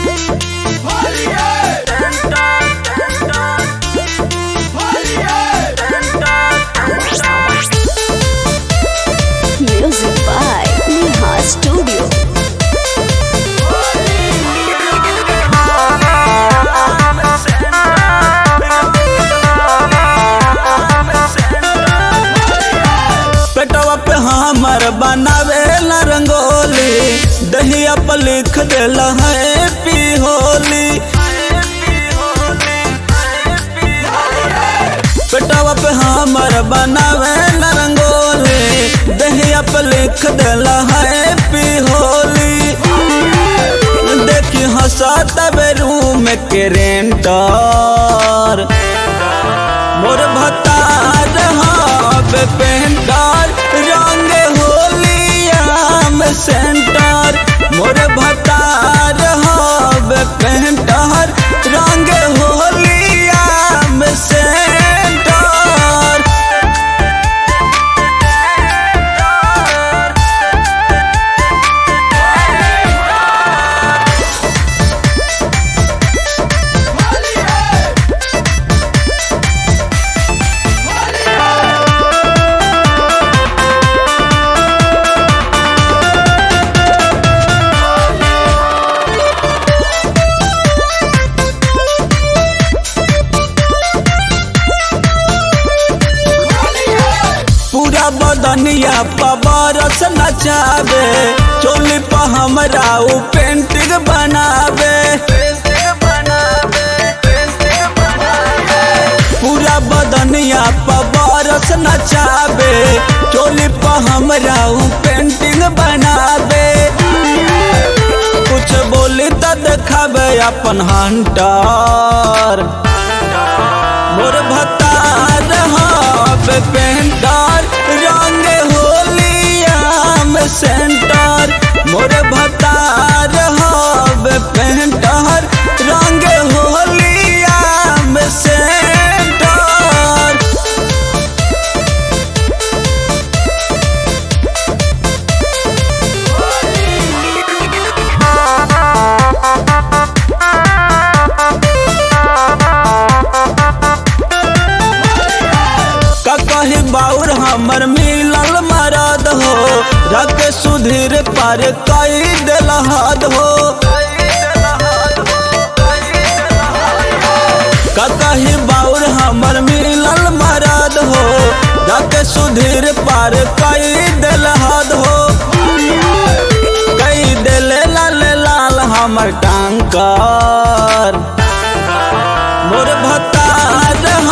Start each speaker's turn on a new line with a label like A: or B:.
A: Music by Neha Studio.
B: पेटवा पे हमर बनावे ला रंगोली दहिया पर लिख देला है पी होली पेटवा पे हमर बनावे ला रंगोली दहिया पर लिख देला है पी होली देखी हंसत रूम के रेंटर मोर भतार हब पेंटर रंग होलियाम सेंटर मोर भतार हब पेंटर रंग होलियाम सेंटर पूरा बदनिया पबरस नचावे चोली पर हमरा उ पेंटिंग बनावे पूरा बदनिया पबरस नचावे चोली पर हमरा उ पेंटिंग बनावे कुछ बोली त देखावे अपन हंटर मोर भतार हब पेंटर रंग होलियाम सेंटर मोर भतार हब पेंटर रंग होलियाम सेंटर का कही बाउर हमर मिलल मरद हो रख सुधीर पर कई दिल हद हो का कही बाउर हमर मिलल मरद हो रख सुधीर पर कई दिल हद हो कई दिल लाल लाल हमर टांकर मोर भतार